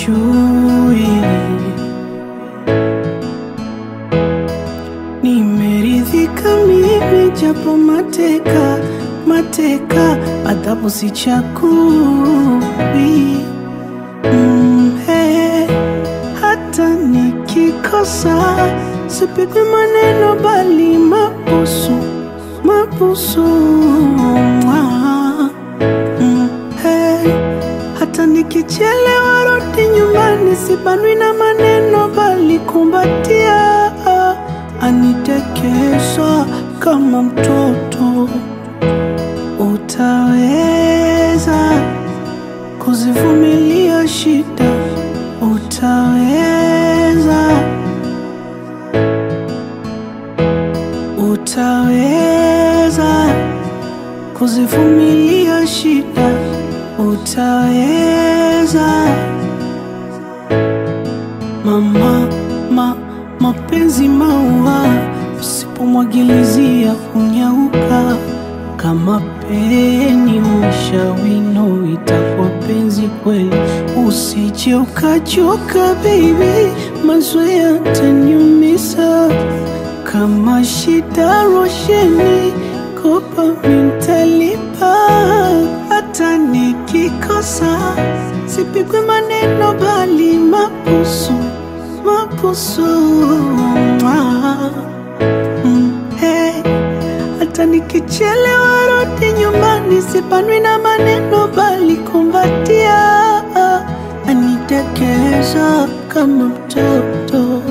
chui. Nimeridhika mimi japo mateka mateka, adhabu sichakui. Mm, hey, hata nikikosa sipigwi maneno bali mabusu mabusu. Mwah. Mm, hey, hata nikichelewa rudi nyumbani sibanwi na maneno bali kumbatia anitekesa kama mtoto. Utaweza kuzivumilia shida, utaweza, utaweza kuzivumilia shida, utaweza. Mama, ma, mapenzi maua, usipomwagilizia hunyauka kama peni mshawino, itakuwa penzi kweli. Usije ukachoka baby, mazoea yataniumiza. Kama shida rosheni, kopa mintalipa. Hata nikikosa sipigwe maneno, bali mabusu mabusu. Mwah. Mm, hey. Hata nikichelewa rudi nyumbani, sibanwi na maneno bali kumbatia, anitekeza kama mtoto.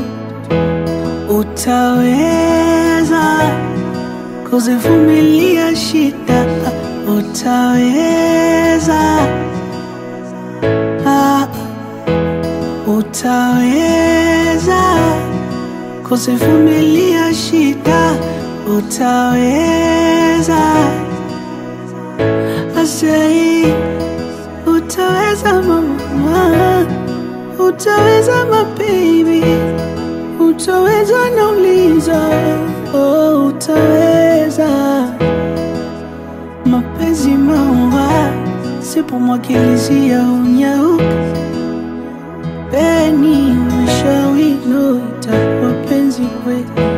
Utaweza kuzivumilia shida, utaweza, ah, utaweza kuzivumilia shida, utaweza. Asei, utaweza mama, utaweza mababy, utaweza nauliza, oh, utaweza. Mapenzi maua, sipomwagilizia unyauka peni mshawino, itakuwa penzi kweli.